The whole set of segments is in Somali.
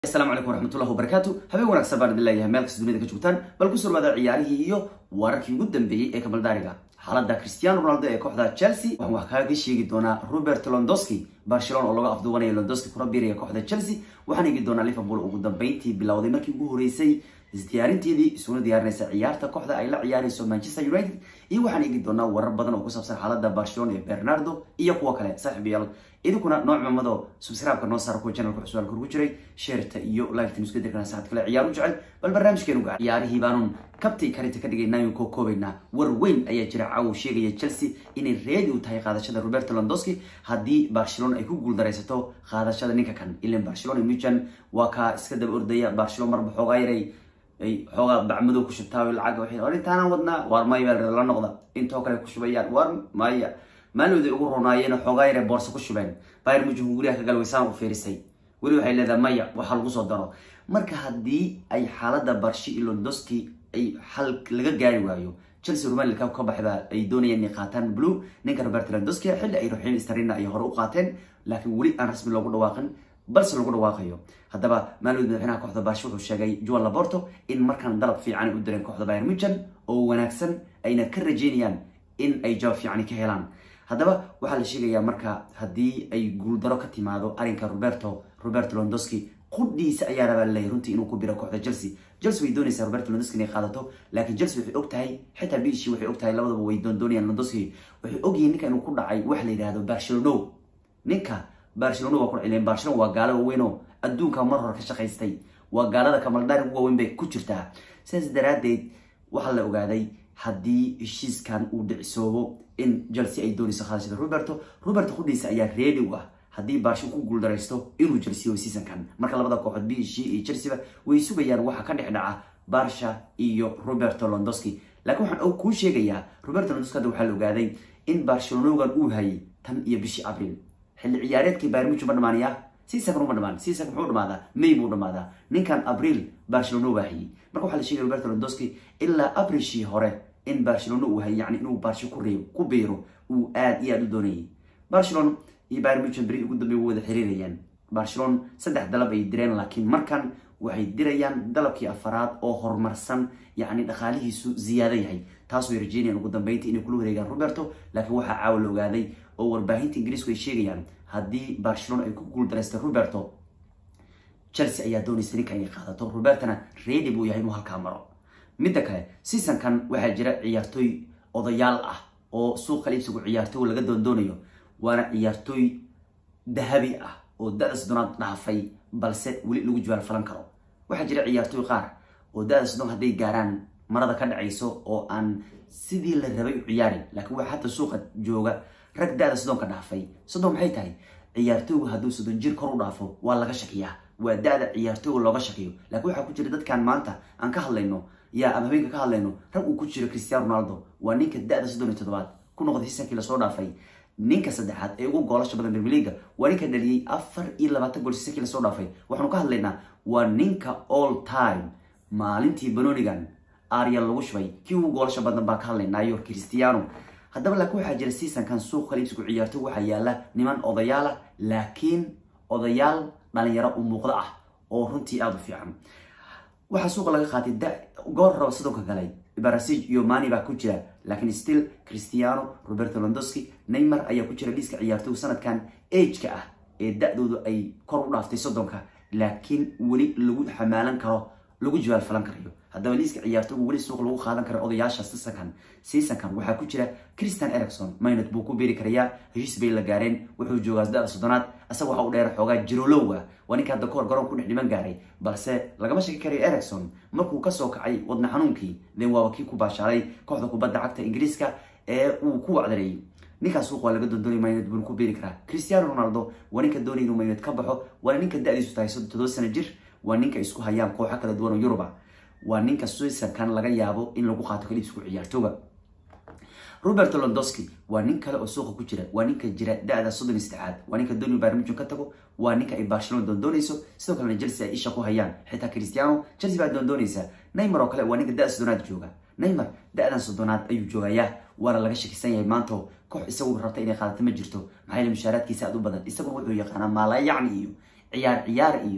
asalaamu calaykum waraxmatullahi wabarakaatu habeen wanaagsan baan idin leeyahay meel kasta dunida ka joogtaan bal ku surwaada ciyaarihii iyo wararkii ugu dambeeyey ee kabaldaariga xaaladda cristiano ronaldo ee kooxda chelsea waxaan wax kaaga sheegi doonaa robert londoski barcelona oo laga afduwanaya londoski kuna biiraya kooxda chelsea waxaan eegi doonaa liverpool ugu dambeyntii bilowday markii ugu horeysay isdiyaarinteedii isuna diyaarinaysa ciyaarta kooxda ay la ciyaarayso manchester united iyo waxaan eegi doonaa warar badan oo ku saabsan xaaladda barcelona iyo bernardo iyo kuwo kale saaxiib yaal idinkuna nooc mamado subscribe-ka noo saara kuwa channelka cusub halka ugu jiray sheerta iyo like-tan isku dirkana saacad kale ciyaar u jecel bal barnaamijkeenu gaar ciyaarihii baanun kabtay karinta ka dhigaynaayo koo koobaynaa war weyn ayaa jira caawa sheegaya chelsea inay reedi u tahay qaadashada roberto londoski haddii barcelona ay ku guuldaraysato qaadashada ninka kan ilan barcelona mujan waa kaa iska daba ordaya barcelona marba xoogaa yaray ay xoogaa bacmadow ku shubtaa lacag waxay arintaanan wadnaa waar maya la noqda intoo kale ku shubayaan waar maya maalooda ugu ronaayeen xoogaa yare boorsa ku shubeen bayr mujan guryaha ka galwaysaan u fiirisay weli waxay leedahay maya waxa lagu soo daro marka haddii ay xaaladda barshi iyo londoski ay xal laga gaari waayo chelsea romanilka ka baxda ay doonayaan inay qaataan blue ninka robert londoski xilli ay ruxeen starina ay hore u qaateen laakiin weli aan rasmi loogu dhawaaqin balse lagu dhawaaqayo haddaba maalmood madaxweynaha kooxda baashi wuxuu sheegay juan laborto in markaan dalab fiican ay u direen kooxda bayr mujan oo wanaagsan ayna ka rajeynayaan in ay jawaab fiicani ka helaan haddaba waxaa la sheegayaa marka haddii ay guuldaro ka timaado arrinka roberto roberto londoski qudhiisa ayaa rabaa laleeyahy runtii inuu ku biro kooxda chelsea chelsea way doonaysaa roberto londoski inay qaadato laakiin chelsea waxay og tahay xitaa biishii waxay og tahay labadaba way doondoonayaan londoski waxay ogyihiin ninka inuu ku dhacay wax la yidhahdo barcelono ninka barcelona waa ku cileen barcelona waa gaalo waaweyn oo adduunka mar hore ka shaqaystay waa gaalada kamaldaari ugu waaweyn bay ku jirtaa sidaas daraaddeed waxaa la ogaaday haddii heshiiskan uu dhicisoobo in chelsea ay doonayso qaadashada roberto roberto qudhiisa ayaa reedi u ah haddii baarsho ku guuldaraysto inuu chelsea seasonkan marka labada kooxood b c iyo chelsea way sugayaan waxa ka dhex dhaca barsha iyo roberto londoski laakiin waxaan kuu sheegayaa roberto londoski hadda waxaa la ogaaday in barcelonogan uu hayay tan iyo bishii abril xilli ciyaareedkii bayrmuju ma dhamaanaya seasonkan uma dhamaan seasonka muxuu dhamaadaa may buu dhamaadaa ninkan abril barcelona waa hayay marka waxaa la sheegaya roberto londoski ilaa abrishii hore in barcelona uu hayay yani inuu barsho ku reebo ku biiro uu aad iyo aad u doonayay barcelona iyo bayr mujan beri ugu dambey wada xiriirayaan barcelona saddex dalab ay direen laakiin markan waxay dirayaan dalabkii afaraad oo horumarsan yacni dhaqaalihiisu ziyaado yahay taasoo rajeynayaan ugu dambeynta inay kula wareegaan roberto laakiin waxaa caawa la ogaaday oo warbaahinta ingiriisku ay sheegayaan haddii barcelona ay ku guuldareystay roberto chelsea ayaa doonaysa ninka inay qaadato robertona reedi buu yahay inuu halkaa maro midda kale seasonkan waxaa jira ciyaartooy odayaal ah oo suuq kaliibsigu ciyaartooy laga doondoonayo waana ciyaartooy dahabi ah oo da-da soddonaad dhaafay balse weli lagu jawaal falan karo waxaa jira ciyaartooy qaar oo da-da soddon hadday gaaraan marada ka dhacayso oo aan sidii la rabay u ciyaarin laakiin waxaa hadda suuqa jooga rag da-da soddonka dhaafay soddon maxay tahay ciyaartooygu hadduu soddon jir kor u dhaafo waa laga shakiyaa waa da-da ciyaartooyga looga shakiyo laakiin waxaa ku jira dadkan maanta aan ka hadlayno yaa ama habeenka ka hadlayno rag uu ku jiro cristiano ronaldo waa ninka da-da soddon iyo toddobaad ku noqday hisankii lasoo dhaafay ninka saddexaad ee ugu goolasha badan premier leaga waa ninka dhaliyey afar iyo labaatan gool hisankii lasoo dhaafay waxaanu ka hadlaynaa waa ninka all time maalintii banonigan arial lagu shubay kii ugu goolasha badan baan ka hadlaynaayo cristiano haddaba laakiin waxaa jira seasonkan suuq kaliibsigu ciyaartooy waxaa yaala niman odayaala laakiin odayaal dhalinyaro u muuqdo ah oo runtii aada u fiican waxaa suuqa laga qaatay goor raba sidonka galay barasij iyo mani baa ku jira laakiin still cristiano roberto londoski neymar ayaa ku jira liiska ciyaartooy sanadkan ageka ah ee da-doodu ay kor u dhaaftay soddonka laakiin weli lagu xamaalan karo lagu jawaal falan karayo haddaba liiska ciyaartooygu weli suuq lagu qaadan karo odayaasha seasonkan seasonkan waxaa ku jira christian ericson minot buu ku beeri karayaa heshiis bay la gaareen wuxuu joogaa da-da soddonaad isaga waxa u dheer xoogaa jirolowa waa ninka hadda kahor garoon ku dhex dhiman gaaray balse lagama shaki karayo ericson markuu kasoo kacay wadna xanuunkii den waaba kii ku baashaaday kooxda kubadda cagta ingiriiska ee uu ku wacdareeyey ninkaas suuq waa laga doondoonay maynad buuna ku beeri karaa cristiano ronaldo waa ninka doonay inuu maynad ka baxo waana ninka da-diisu tahay toddoba sano jir waa ninka isku hayaan kooxo kala duwan oo yuruba waa ninka seasonkan laga yaabo in lagu qaato kaliibsigu ciyaartooga roberto londoski waa nin kale oo suuqa ku jira waa ninka jira da-da soddon iyo saddexaad waa ninka dooni barmijun ka tago waa ninka ay barcelona doondoonayso sidoo kalena chelsea ay isha ku hayaan xitaa cristiano chelsea baa doondoonaysa neymar oo kale waa ninka da-da soddonaad jooga neymar da-dan soddonaad ayuu joogayaa waana laga shakisan yahay maanta koox isagu rabta inay qaadato ma jirto maxaa yeele mushaaraadkiisa aad u badan isaguna wuxuu yaqaanaa maalayacni iyo ciyaar ciyaar iyo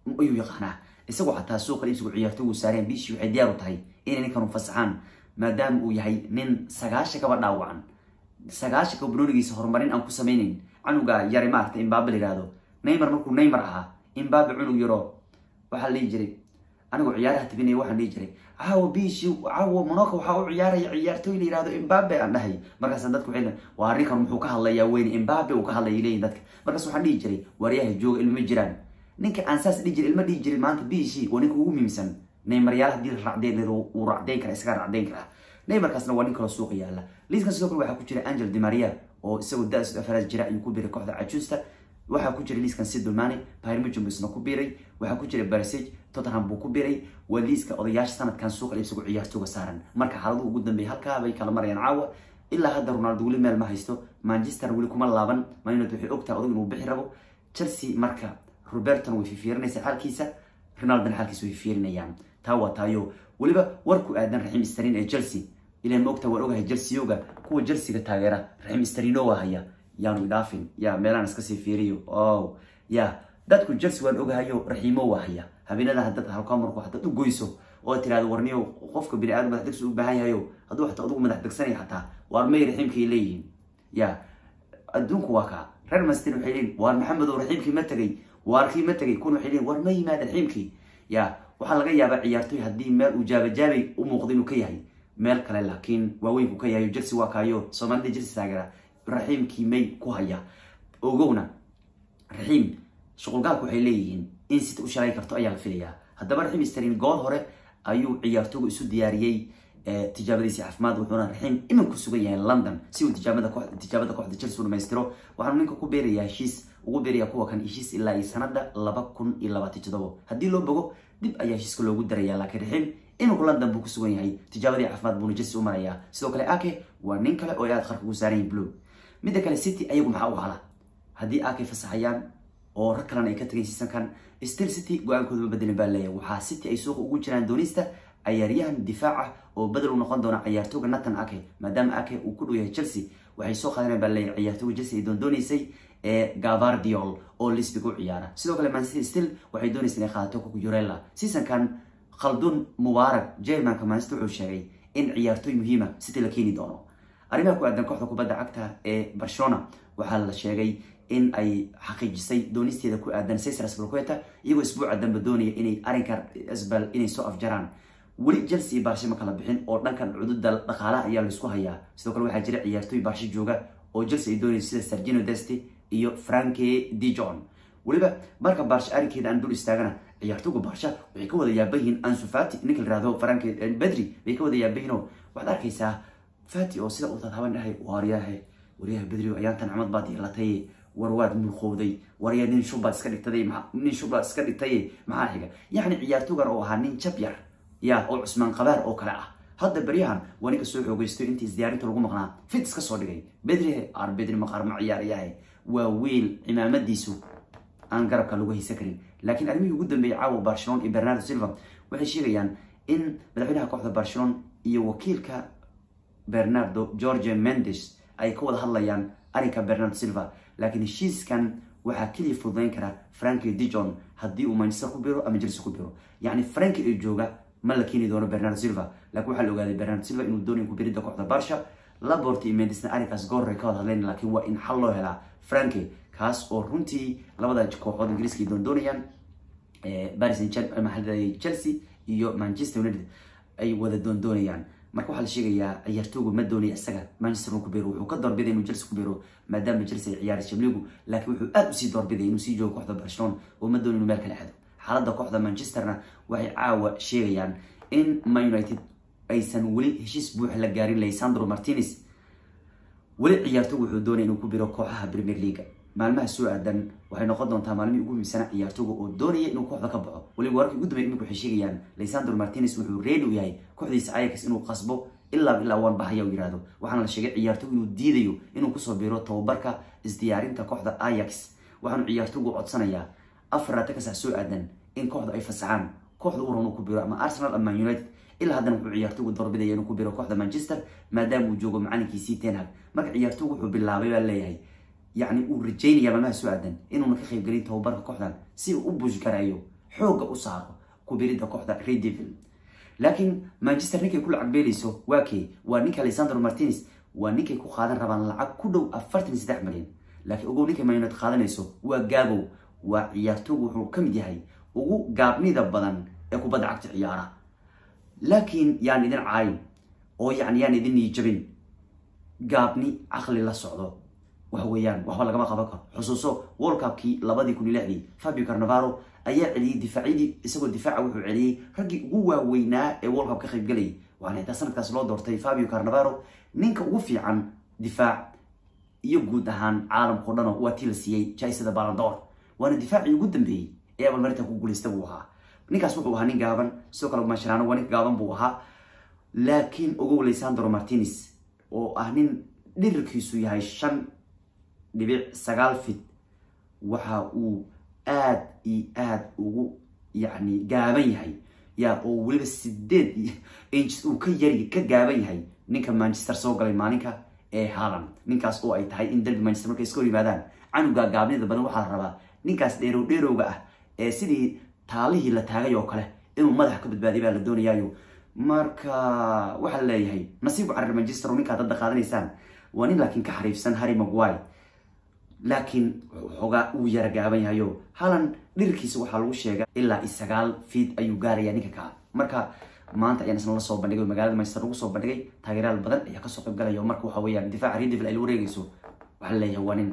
ayuu yaqaanaa isagoo xataa suuqa iibsigu ciyaartoogu saareen bishii waxay diyaar u tahay inay ninkan u fasaxaan maadaama uu yahay nin sagaasha kaba dhaawacan sagaasha kaba banoonigiisa horumarin aan ku samaynayn canuga yare maarata imbabe la yihahdo neymar markuu neymar ahaa imbabe cunug yaro waxaa la dhihi jiray anigoo ciyaaraha tabinaya waxaan dhihi jiray caawa bishi caawa monaco waxaa u ciyaaraya ciyaartooy la yihahdo imbabe aan dhahay markaas dadku waxay waa arrinkan muxuu ka hadlayaa weyne imbabe uu ka hadlaya leeyihin dadka markaas waxaan dhihi jiray waaryaha jooga ilma jiraan ninka aan saas dhihi jiray ilma dhihi jiray maanta bishi waa ninka ugu muhiimsan neymaryaal hadii la racdeyn wuu racdeyn karaa isagaa racdeyn karaa neymarkaasna waa nin kaloo suuqa yaala liiskan sidoo kale waxaa ku jira angel dimaria oo isagoo da-s afaraad jira ayuu ku biiray kooxda cajuusta waxaa ku jira liiskan sidulmani pirmijum isna ku biiray waxaa ku jira barsage tottenham buu ku biiray waa liiska odayaasha sanadkan suuqa isagu ciyaartooga saaran marka xaaladuhu ugu dambeeyay halkaa bay kala marayaan caawa ilaa hadda ronaldo weli meel ma haysto manchester weli kuma laaban manuned waxay ogtahay odag inuu bixi rabo chelsea marka roberton way fifiirinaysa xaalkiisa ronaldona xaalkiisa way fiirinayaan taa waa taayo weliba warku aadan raxiim starin ee chelsea ilan ma ogta waan ogahay chelseayoga kuwa chelseaga taageera raxiim starino waa haya yaanu idhaafin ya meelaan iska sii fiiriyo o ya dadku chelsea waan ogahayo raxiimo waa haya habeenada dad halkaa marku hadaad u goyso oo tirahdo warniyo qofka bini aadam madax degsi u baahan yahayo hadduu xataa adugu madax degsanaya xataa waar may raxiimkay leeyihiin ya adduunku waa kaa reer mastin waxay leeyihin waar maxamedow raxiimkii ma tegay waarkii ma tegay kun waxay leeyihin waar ma yimaada raxiimkii ya waxaa laga yaabaa ciyaartoy haddii meel uu jaabajaabay u muuqdo inuu ka yahay meel kale laakiin waaweynku ka yahay chelsea waa kaayo soomaalida chelsea taageera raxiimkii may ku haya ogowna raxiim shuqulgaalku waxay leeyihiin in sita u shalay karto ayaa la filayaa haddaba raxiim starin good hore ayuu ciyaartoogu isu diyaariyey tijaabadiisi caafimaad wuxuuna raxiim imin ku sugan yahay london si uu tijaabada tijaabada kooxda chelsea u dhamaystiro waxaanu ninka ku beerayaa heshiis ugu beeraya kuwa kan heshiis ilaa iyo sanada laba kun iyo labaatan todobo haddii loo bogo dib ayaa heshiiska loogu daraya laakiin raxiim iminku london buu ku sugan yahay tijaabadii caafimaad buuna chelsea u marayaa sidoo kale ake waa nin kale oo ay aad qarka ugu saaran yihin blue midda kale city ayagu maxaa u hala haddii ake fasaxayaan oo rag kalena ay ka tagay seasonkan still city go-aankooda ma bedelin baa leeyahay waxaa city ay suuqa ugu jiraan doonista ciyaaryahan difaaca oo bedel u noqon doona ciyaartooga nathan ake maadaama ake uu ku dhow yahay chelsea waxay soo qaadaneen baa leeyahay ciyaartooga chelsea ay doondoonaysay ee gavardiol oo lisbig u ciyaara sidoo kale mancity still waxay doonaysa inay qaadato kukurella seasonkan khaldun mubaarak jermanka mancity wuxuu sheegay in ciyaartooy muhiima city la keeni doono arrimaha ku aadan kooxda kubadda cagta ee barcelona waxaa la sheegay in ay xaqiijisay doonisteeda ku aadan cesar sbalqueta iyagoo isbuuca dambe doonaya inay arrinka sbal inay soo afjaraan weli chelsea iyo barshe ma kala bixin oo dhankan cududa dhaqaalaha ayaa laisku hayaa sidoo kale waxaa jira ciyaartooy barshe jooga oo chelsea ay doonaysa sida sergino deste iyo franke dijon weliba marka barshe arrinkeeda aan dul istaagana ciyaartooga barsha waxay ka wada yaaban yihiin ansu fati ninka la yihahdo franke bedri bay ka wada yaaban yihiin oo waxaad arkaysaa fati oo sida uu tadhaban dhahay waaryahe waryaha bedri ayaantan camad baad yeelatay war waad mulqowday waryaa nin shubbaad iska dhigtay nin shubbaad iska dhigtay maxaa xiga yacni ciyaartoogan oo ahaa nin jab yar ya oo cusmaan qabaar oo kale ah hadda beryahan waa ninka soo xoogeysto intii isdiyaarinta lagu maqnaa fit iska soo dhigay bedrihe ar bedri maqaar ma ciyaarayahe waa wiil cimaamadiisu aan garabka lagu haysan karin laakiin arrimihii ugu dambeeyay caawa barcelona iyo bernardo silva waxay sheegayaan in madaxweynaha kooxda barcelona iyo wakiilka bernardo george mendes ay ka wada hadlayaan arrinka bernardo silva laakiin heshiiskan waxaa keliya fududayn kara franki dijon haddii uu manchester ku biro ama chelsea ku biro yacni franki ee jooga ma la keeni doono bernardo silva laakiin waxaa la ogaaday bernardo silva inuu doonayo ku biridda kooxda barsha labort iyo mendisna arrinkaas goorray ka wada hadleen laakiin waa in xal loo helaa franki kaas oo runtii labada kooxood ingiriiska ay doondoonayaan paris maxaa chelsea iyo manchester united ay wada doondoonayaan marka waxaa la sheegayaa ciyaartoogu ma doonaya isaga manchester ku biro wuxuu ka doorbiday inuu chelsea ku biro maadaama chelsea ay ciyaari jamligu laakiin wuxuu aad usii doorbiday inuu sii joogo kooxda barcelona oo ma doonin inuu meel kale xado xaaladda kooxda manchesterna waxay caawa sheegayaan in man united aysan weli heshiis buux la gaarin leysandro martinez weli ciyaartoogu wuxuu doonaya inuu ku biro kooxaha premier leaga maalmaha soo aadan waxay noqon doontaa maalmihii ugu muhiimsana ciyaartooga oo doonaya inuu kooxda ka baxo weliba wararkii ugu dambeya imika waxay sheegayaan leysandro martinez wuxuu reedi u yahay kooxdiisa ayax inuu qasbo ilaa ilaa waan bahaya u yihahdo waxaana la sheegay ciyaartoogu inuu diidayo inuu kusoo biro tababarka isdiyaarinta kooxda ayax waxaanu ciyaartoogu codsanayaa afar laatan ka sac soo aadan in kooxda ay fasaxaan kooxda u ran uu ku biro ama arsenal ama man united ilaa haddana wuxuu ciyaartoogu doorbidaya inuu ku biro kooxda manchester maadaama uu joogo macalinkiisii tenhag marka ciyaartoogu wuxuu bilaabay baa leeyahay yacni uu rajaynaya maalmaha soo aadan inuuna ka qaybgelin tababarka kooxdan si uu u buush garayo xoogga u saaro kubiridda kooxda redevil laakiin manchester ninkay ku lacag beelayso waa kee waa ninka alexander martinez waa ninkay ku qaadan rabaan lacag ku dhow afartan saddex milyan laakiin ogow ninkay man united qaadanayso waa gaabow waa ciyaartoogu wuxuu ka mid yahay ugu gaabnida badan ee kubadda cagta ciyaara laakiin yaan idin caayin oo yani yaan idin niijabin gaabni caqli la socdo waxa weeyaan waxba lagama qaban karo xusuuso world cupkii labadii kun iyo lixdii fabio carnavaro ayaa celiyey difaacyadii isagoo difaaca wuxuu celiyey raggii ugu waaweynaa ee world cup ka qayb galayay waxaana xitaa sanadkaas loo doortay fabio carnavaro ninka ugu fiican difaac iyo guud ahaan caalamkao dhano waa tii la siiyey jaisada balandor waana difaacii ugu dambeeyey ee abalmarinta ku guuleysta buu ahaa ninkaas wuxuu ahaa nin gaaban sidoo kale masharaano waa nin gaaban buu ahaa laakiin ogow leysandro martinez oo ah nin dhirirkiisu yahay shan dhibic sagaal fit waxa uu aad iyo aad ugu yacni gaaban yahay yaa oo weliba sideed inches uu ka yari ka gaaban yahay ninka manchester soo galay maalinka ee haaland ninkaas oo ay tahay in derby manchester markay iska hor yimaadaan canuga gaabnida badan waxaa la rabaa ninkaas dheerow dheerowga ah ee sidii taalihii la taagay oo kale inuu madaxa ka badbaadiy baa la doonayaayo marka waxaa la leeyahay nasiib carir manchester oo ninkaad hadda qaadanaysaan waa nin laakiin ka xariifsan harry maguire laakiin xoogaa uu yara gaaban yahayo halan dhirkiisa waxaa lagu sheega ilaa i sagaal fiid ayuu gaaraya ninka kaa marka maanta ayaan isna la soo bandhigay magaalada manchester lagu soo bandhigay taageerayaal badan ayaa kasoo qayb galaya oo marka waxa weeyaan difaaca redevil ay la wareegayso waxaa la leeyahay waa nin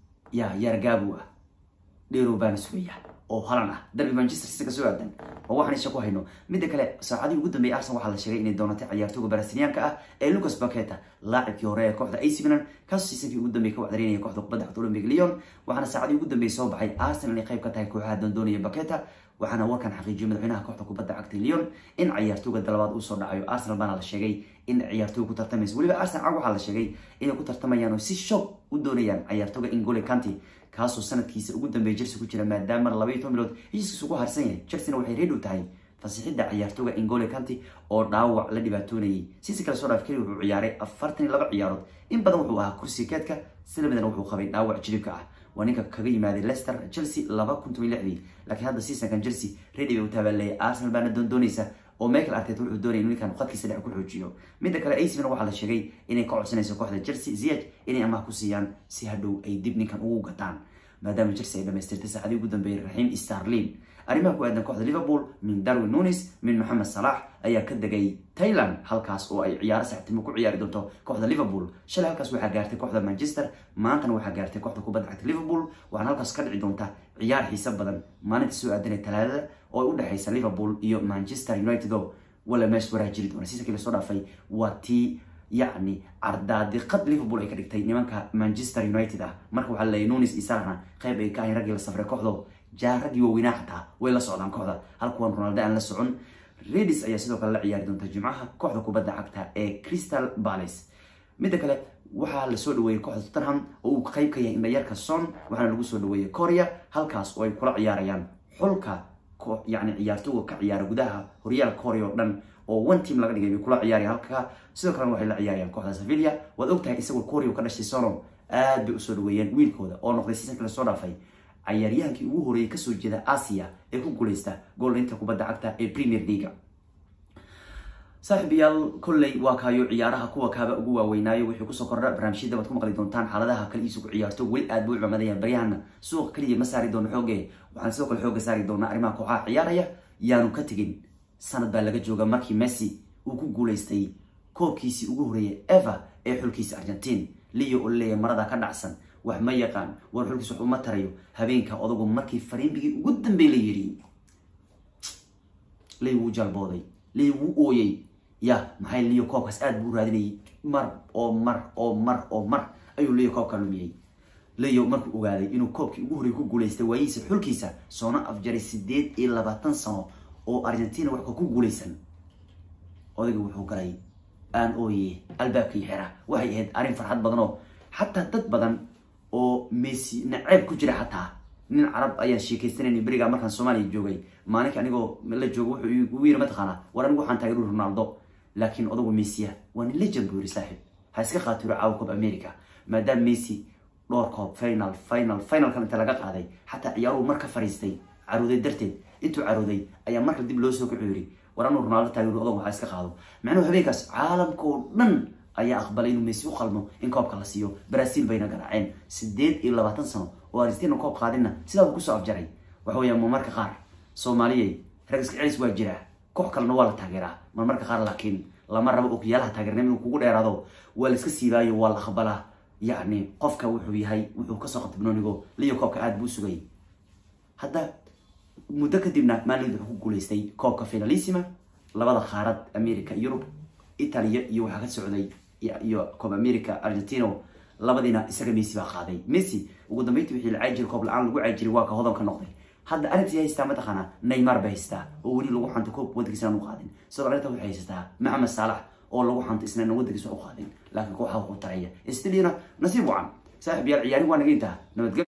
ya yargaabu ah dheerow baana sugaya oo halan ah darbi manchester city kasoo aadan oo waxaan isha ku hayno midda kale saacadii ugu dambeeyay arsenal waxaa la sheegay inay doonatay ciyaartooga brasiliyaanka ah ee lucas baketa laacibkii hore ee kooxda ac milan kaasoo siisankii ugu dambeeyay ka wacdareynaya kooxda kubadda cagta olympic lyon waxaana saacadii ugu dambeeyay soo baxay arsenal inay qayb ka tahay kooxaha doondoonaya baketa waxaana warkan xaqiijiyay madaxweynaha kooxda kubadda cagta lyon in ciyaartooga dalabaad uu soo dhacayo arsenal baana la sheegay in ciyaartooga ku tartamaysa weliba arsenal cag waxaa la sheegay inay ku tartamayaan oo si shoog u doonayaan ciyaartooga ingole kanti kaasoo sanadkiisa ugu dambeeya chelsea ku jira maadaama labaiyo toban bilood heshiiskiisa ugu harsan yahay chelseana waxay reedhow tahay fasixidda ciyaartooga ingole kanti oo dhaawac la dhibaatoonayay sisi kale soo dhaaf keli wuxuu ciyaaray afartan iyo laba ciyaarood in badan wuxuu ahaa kursiga keedka sida midana wuxuu qabay dhaawac jilibka ah waa ninka kaga yimaaday leicester chelsea laba kun toban lixdii laakiin hadda seasonkan chelsea ready bay u taabaaleyay arsenal baana doondoonaysa oo michael arteta wuxuu doonaya inuu ninkan qadkiisa dhex ku xoojiyo midda kale ac milan waxaa la sheegay inay ka codsanayso kooxda chelsea ziyech inay amaah ku siiyaan si hadhow ay dib ninkan ugu gataan maadaama chelsea ay dhamaystirtay saacadii ugu dambeeyay raxiim starlin arrimaha ku aadan kooxda liverpool min darwin nunis min moxamed salax ayaa ka degay thailand halkaas oo ay ciyaaro saxtimo ku ciyaari doonto kooxda liverpool shalay halkaas waxaa gaartay kooxda manchester maantana waxaa gaartay kooxda kubadda cagta liverpool waxaana halkaas ka dhici doonta ciyaar xiise badan maalinta soo aadanay talaadada oo ay u dhexaysa liverpool iyo manchester united oo wala meesh waraa jiri doona siisa kale soo dhaafay waa tii yacni cardaadiqad liverpool ay ka dhigtay nimanka manchester united ah marka waxaa laleeyahy nunis iyo salahna qayb ay ka ahayn raggii la safray kooxdo jaa raggii waaweynaa xataa way la socdaan kooxda halkuwan ronaldo aan la socon redis ayaa sidoo kale la ciyaari doonta jimcaha kooxda kubadda cagta ee crystal palace midda kale waxaa lasoo dhaweeyey kooxda tottenham oo uu qayb ka yahay indhayarka son waxaana lagu soo dhaweeyey korea halkaas oo ay kula ciyaarayaan xulka yani ciyaartooga ka ciyaara gudaha horyaalka korea oo dhan oo one team laga dhigay bay kula ciyaaraya halka sidoo kalena waxay la ciyaarayaan kooxda sevilla waad ogtahay isagoo korea ka dhashay sono aad bay usoo dhaweeyeen wiilkooda oo noqday seasonka lasoo dhaafay ciyaaryahaankii ugu horeeyay kasoo jeeda asia ee ku guuleysta goolinta kubadda cagta ee premier leaga saaxiibayaal kolley waa kaayo ciyaaraha kuwa kaaba ugu waaweynaayo wixii kusoo kordha barnaamijyada waad ku maqli doontaan xaaladaha kale iisugu ciyaarto weli aad buu u cumadayaan baryahana suuqa keliya ma saari doono xooge waxaan sidoo kale xooga saari doonaa arrimaha kooxaha ciyaaraya yaanu ka tegin sanad baa laga jooga markii messi uu ku guuleystay koobkiisii ugu horeeyay eva ee xulkiisa argentine leo oo leeya marada ka dhacsan wax ma yaqaan war xulkiis wax uma tarayo habeenka odagu markii fariimbigii ugu dambey la yidhi ley wuu jalbooday ley wuu ooyey ya maxay leo koobkaas aad buu u raadinayay mar oo mar oo mar oo mar ayuu leo koobka lumiyey leo markuu ogaaday inuu koobkii ugu horreeyay ku guuleystay waayihiisa xulkiisa soona afjaray sideed iyo labaatan sano oo argentina waxka ku guuleysan odayga wuxuu galay aan ooye albaabkii xera waxay ahayd arrin farxad badan oo xataa dad badan oo messi naceeb ku jira xataa nin carab ayaan sheekaysanayna berigaa markaan soomaaliya joogay maalinka anigoo la joogo wuxuu igu yiri mataqaanaa war anigu waxaan taageeru ronaldo laakiin odagu messiya waa nin legend buu yiri saaxiib ha iska qaatiro caawa koob america maadaama messi dhowr koob final final finalkan inta laga qaaday xataa ciyaaruhu mar ka fariistay caruuday darteed intuu carooday ayaa marka dib loo soo kacu yiri war anuu ronaldo taageero odag waxaa iska qaado macnuhu habeenkaas caalamka oo dhan ayaa aqbalay inuu messi u qalmo in koobka la siiyo brazil bayna garaaceen sideed iyo labaatan sano oo argentina koob qaadinna sidaabuu kusoo afjaray waxa weeyaan marmarka qaar soomaaliyay rag iska celis waa jiraa koox kalena waa la taageeraa marmarka qaar laakiin lama rabo okiyaalaha taageernimo inuu kugu dheeraado waa la iska siibaayo waa la aqbalaa yacni qofka wuxuu yahay wuxuu kasoo qabtay banoonigo liyo koobka aada buu sugayay hadda muddo kadibna maalid wuxuu ku guuleystay koobka finalissima labada qaarad america yurub italia iyo waxaa ka socday iyo coob america argentino labadiina isaga messi baa qaaday messi ugu dambeyntii wixii la caajiri koob la-aan lagu caajiri waa ka hodanka noqday hadda arrintii haystaa mataqaana neymar bay haystaa oo weli lagu xanto koob waddankiisa aan u qaadin sidoo arrinta waxay haysataa maxamed saalax oo lagu xanto isna aan waddankiisa u qaadin laakiin kooxaha ku taraya stiliana nasiib wacan saaxib yaal ciyaari waa naga intaa nabadgel